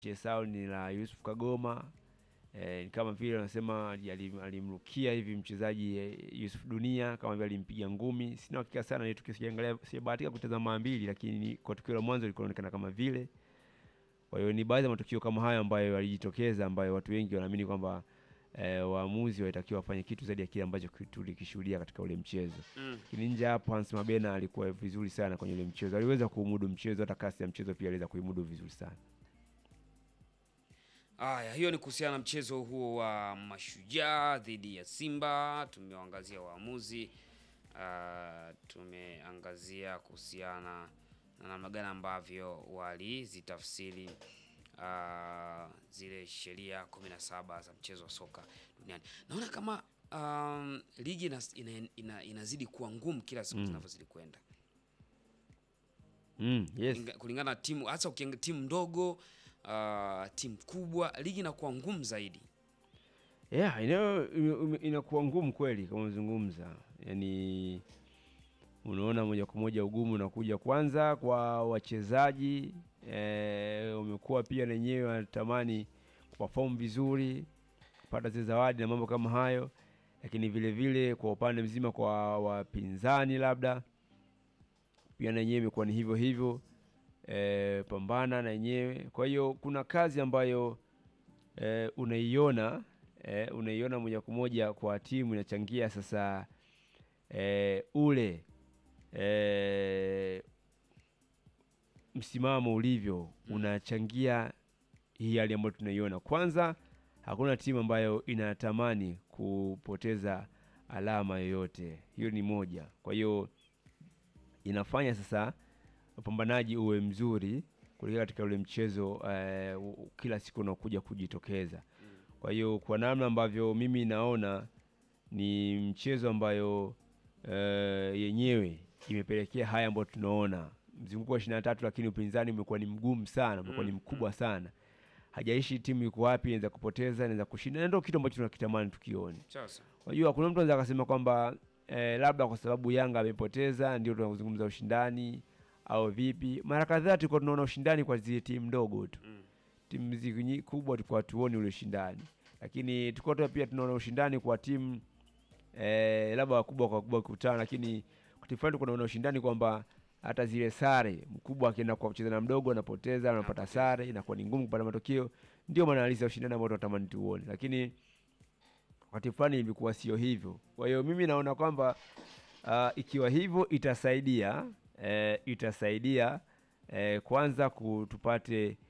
Chesao ni la Yusuf Kagoma eh, kama vile wanasema alim- alimrukia hivi mchezaji eh, Yusuf Dunia kama vile alimpiga ngumi. Sina hakika sana ile tukio, sijaangalia, sijabahatika kutazama mara mbili, lakini kwa tukio la mwanzo lilikuwa linaonekana kama vile. Kwa hiyo ni baadhi ya matukio kama hayo ambayo yalijitokeza, ambayo watu wengi wanaamini kwamba eh, waamuzi walitakiwa wafanye kitu zaidi ya kile ambacho ki- tulikishuhudia katika ule mchezo. Mm. Lakini nje hapo, Hans Mabena alikuwa vizuri sana kwenye ule mchezo, aliweza kuumudu mchezo, hata kasi ya mchezo pia aliweza kuimudu vizuri sana. Aya, hiyo ni kuhusiana na mchezo huo wa Mashujaa dhidi ya Simba. Tumewaangazia waamuzi, ah, tumeangazia kuhusiana na namna gani ambavyo walizitafsiri ah, zile sheria 17 za mchezo wa soka duniani. Naona kama um, ligi ina, ina, ina, inazidi kuwa ngumu kila siku zinavyozidi kwenda Mm, yes. Kulinga- kulingana na timu, hasa ukiangalia timu ndogo uh, timu kubwa, ligi inakuwa ngumu zaidi. Yeah, inayo ime- inakuwa ngumu kweli kama umezungumza. Yaani unaona moja kwa moja ugumu unakuja kwanza kwa wachezaji eh, wamekuwa pia na wenyewe wanatamani kuperform vizuri, kupata zile zawadi na mambo kama hayo, lakini vile vile kwa upande mzima kwa wapinzani labda pia na yenyewe imekuwa ni hivyo hivyo eh, pambana na yenyewe. Kwa hiyo kuna kazi ambayo eh, unaiona eh, unaiona moja kwa moja kwa timu inachangia sasa eh, ule eh, msimamo ulivyo unachangia hii hali ambayo tunaiona. Kwanza, hakuna timu ambayo inatamani kupoteza alama yoyote, hiyo ni moja. Kwa hiyo inafanya sasa upambanaji uwe mzuri kuelekea katika ule mchezo eh, u- kila siku unaokuja kujitokeza. Kwa hiyo kwa namna ambavyo mimi naona ni mchezo ambayo eh, yenyewe imepelekea haya ambayo tunaona mzunguko wa ishirini na tatu, lakini upinzani umekuwa ni mgumu sana, umekuwa ni mkubwa sana. Hajaishi timu yuko wapi, inaweza kupoteza, inaweza kushinda, na ndio kitu ambacho tunakitamani tukione. Sasa Unajua kuna mtu anaweza akasema kwamba eh, labda kwa sababu Yanga amepoteza ndio tunazungumza ushindani au vipi. Mara kadhaa tulikuwa tunaona ushindani kwa zile timu ndogo tu, mm. timu zi- kubwa tulikuwa hatuoni ule ushindani, lakini tulikuwa tu pia tunaona ushindani kwa timu eh, labda wakubwa kwa wakubwa kukutana, lakini kwa timu fulani tunaona ushindani kwamba hata zile sare, mkubwa akienda kwa kucheza na mdogo anapoteza, anapata Anapoteza. sare, inakuwa ni ngumu kupata matokeo. Ndio maana halisi ya ushindani ambao tunatamani tuone, lakini wakati fulani ilikuwa sio hivyo. Kwa hiyo mimi naona kwamba uh, ikiwa hivyo itasaidia eh, itasaidia eh, kwanza ku- tupate